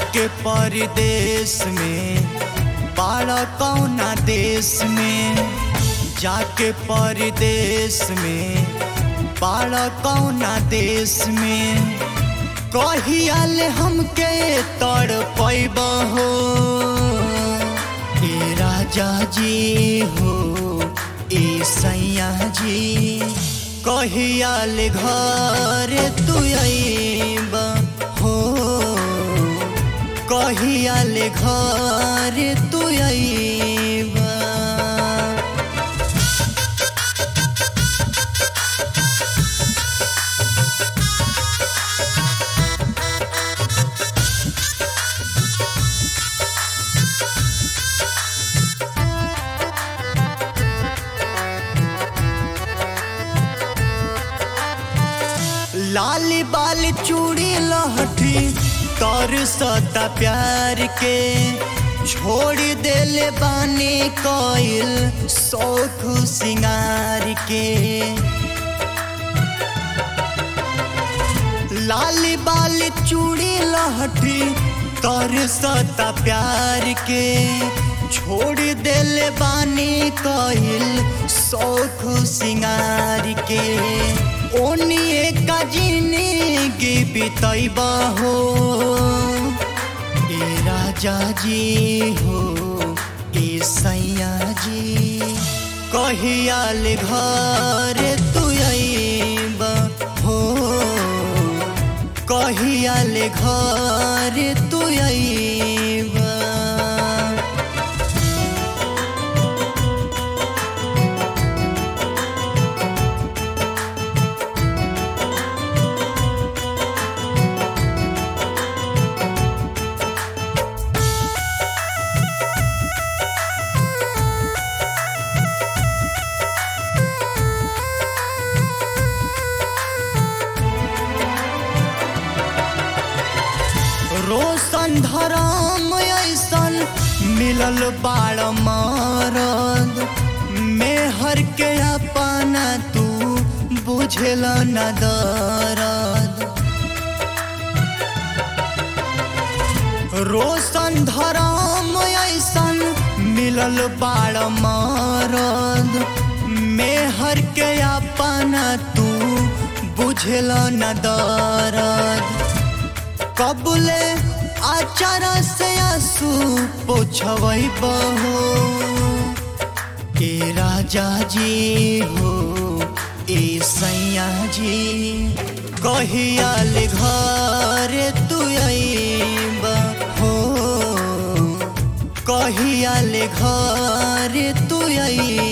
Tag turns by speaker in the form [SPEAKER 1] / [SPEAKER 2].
[SPEAKER 1] जाके परदेश में बाड़ा कौना देश में जाके परदेश में बाड़ा कौना देश में कहियाल हमके तड़ पैब हो ए राजा जी हो ए सैया जी कहियाल घर तू अइब हो कहियाल घर तू अइब लाल बाल चूड़ी लहठी तर सता प्यार के छोड़ देले बानी कोयल शौख सिंगार के लाल बाल चूड़ी लहठी तर सता प्यार के छोड़ देले बानी कोयल शौख सिंगार के ओनिए का जिंदगी बितैब हो ए राजा जी हो ए सैया जी कहियाल घर तू अइब हो कहियाल घर तू अइब रोशन धराम ऐसन मिलल बाड़ मारद मेहर के अपना तू बुझल न दरद रोशन धराम ऐसन मिलल बाड़ मारद मेहर के अपना तू बुझल न दरद कबुले आचार से आंसू पोछवई बहो ए राजा जी हो ए सैया जी कहियाल घर तू अइब हो कहियाल घर तू अइब